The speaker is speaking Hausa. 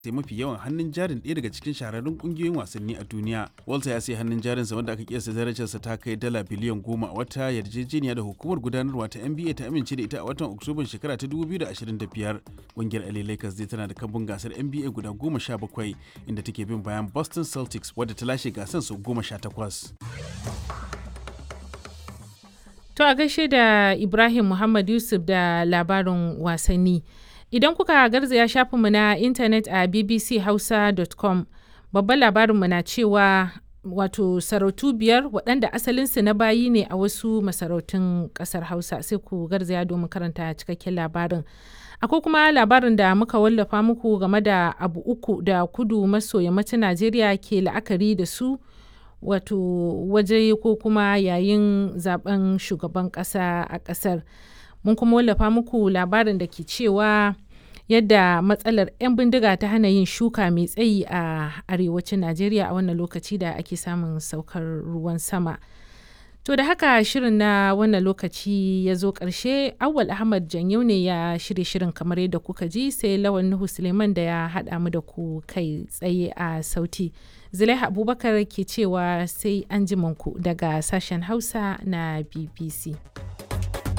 sai mafi yawan hannun jarin ɗaya daga cikin shahararrun ƙungiyoyin wasanni a duniya. Walter ya sai hannun jarinsa wanda aka kiyasta darajarsa ta kai dala biliyan goma a wata yarjejeniya da hukumar gudanarwa ta NBA ta amince da ita a watan Oktoban shekara ta 2025. Ƙungiyar LA Lakers dai tana da kambun gasar NBA guda goma sha bakwai inda take bin bayan Boston Celtics wadda ta lashe gasar sau goma sha takwas. To a gaishe da Ibrahim Muhammad Yusuf da labarin wasanni. Idan kuka garzaya shafinmu na intanet a bbchausa.com babban labarinmu na cewa wato sarautu biyar waɗanda asalinsu na bayi ne a wasu masarautun ƙasar Hausa sai ku garzaya domin karanta cikakken labarin. Akwai kuma labarin da muka wallafa muku game da abu uku da kudu maso yammacin Najeriya ke la'akari da su. wato waje ko kuma yayin zaben shugaban kasa a kasar mun kuma wallafa muku labarin da ke cewa yadda matsalar 'yan bindiga ta hana yin shuka mai tsayi a arewacin najeriya a wannan lokaci da ake samun saukar ruwan sama to da haka shirin na wannan lokaci ya zo ƙarshe awwal ahmad janyau ne ya shirya shirin kamar yadda kuka ji sai lawan nuhu suleiman da ya haɗa mu da ku kai tsaye a sauti zulaiha abubakar ke cewa sai an ku daga sashen hausa na bbc